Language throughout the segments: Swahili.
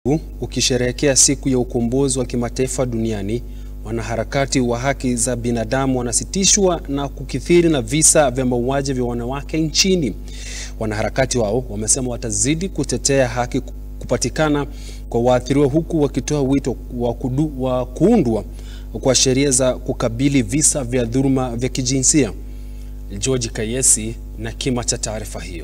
Ukisherehekea siku ya ukombozi wa kimataifa duniani, wanaharakati wa haki za binadamu wanasitishwa na kukithiri na visa vya mauaji vya wanawake nchini. Wanaharakati wao wamesema watazidi kutetea haki kupatikana kwa waathiriwa, huku wakitoa wito wa, kudu, wa kuundwa kwa sheria za kukabili visa vya dhuluma vya kijinsia. George Kayesi na kima cha taarifa hiyo.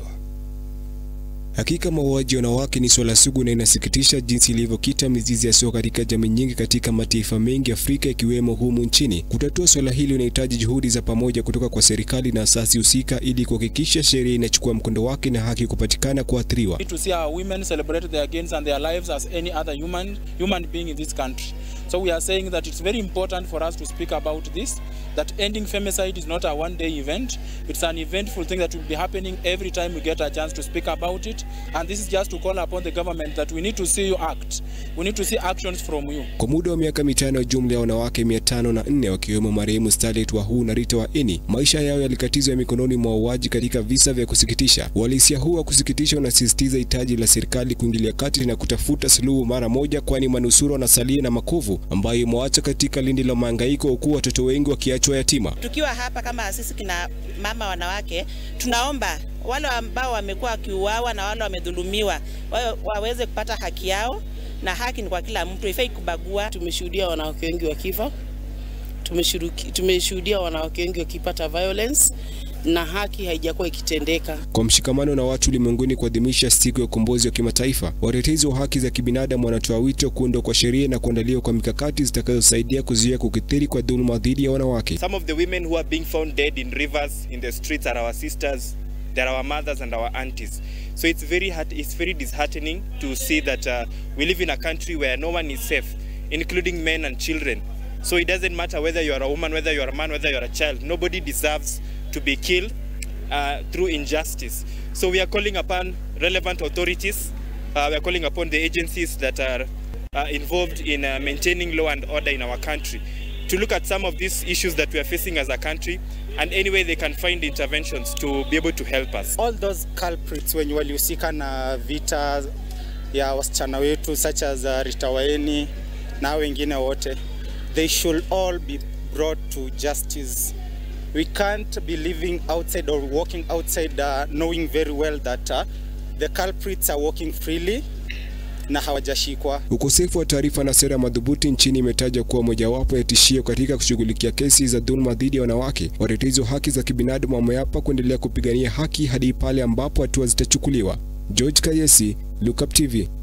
Hakika mauaji ya wanawake ni swala sugu na inasikitisha jinsi ilivyokita mizizi yasiyo katika jamii nyingi katika mataifa mengi Afrika ikiwemo humu nchini. Kutatua swala hili unahitaji juhudi za pamoja kutoka kwa serikali na asasi husika ili kuhakikisha sheria inachukua mkondo wake na haki kupatikana kwa waathiriwa. to see our women celebrate their gains and their lives as any other human human being in this country. So we are saying that it's very important for us to speak about this, that ending femicide is not a one day event. It's an eventful thing that will be happening every time we get a chance to speak about it. And this is just to call upon the government that we need to see you act. We need to see actions from you. Kwa muda wa miaka mitano, jumla ya wanawake mia tano na nne wakiwemo marehemu Starlet Wahu na Rita Waeni, maisha yao yalikatizwa mikononi mwa wauaji katika visa vya kusikitisha. Uhalisia huu wa kusikitisha unasisitiza hitaji la serikali kuingilia kati na kutafuta suluhu mara moja, kwani manusura wanasalia na makovu ambayo imewaacha katika lindi la mahangaiko, huku watoto wengi wakiachwa yatima. Tukiwa hapa kama sisi kina mama wanawake, tunaomba wale ambao wamekuwa wakiuawa na wale wamedhulumiwa wa, waweze kupata haki yao, na haki ni kwa kila mtu, haifai kubagua. Tumeshuhudia wanawake wengi wakifa, tumeshuhudia wanawake wengi wakipata violence na haki haijakuwa ikitendeka. Kwa mshikamano na watu ulimwenguni kuadhimisha siku ya ukombozi wa kimataifa, watetezi wa haki za kibinadamu wanatoa wito kuundwa kwa sheria na kuandaliwa kwa mikakati zitakazosaidia kuzuia kukithiri kwa dhuluma dhidi ya wanawake. Some of the women who are being found dead in rivers, in the streets are our sisters, they're our mothers and our aunties. So it's very hard, it's very disheartening to see that uh, we live in a country where no one is safe, including men and children. So it doesn't matter whether you are a woman, whether you are a man, whether you are a child. Nobody deserves to be killed uh, through injustice. So we are calling upon relevant authorities, uh, we are calling upon the agencies that are uh, involved in uh, maintaining law and order in our country to look at some of these issues that we are facing as a country and any way they can find interventions to be able to help us. All those culprits wenye walihusika na vita ya wasichana wetu such as uh, Rita Waeni na wengine wote, they should all be brought to justice. We can't be living outside or walking outside uh, knowing very well that uh, the culprits are walking freely na hawajashikwa. Ukosefu wa taarifa na sera madhubuti nchini imetaja kuwa mojawapo ya tishio katika kushughulikia kesi za dhuluma dhidi ya wanawake. Watetezi wa haki za kibinadamu wameapa kuendelea kupigania haki hadi pale ambapo hatua zitachukuliwa. George Kayesi, Look Up TV.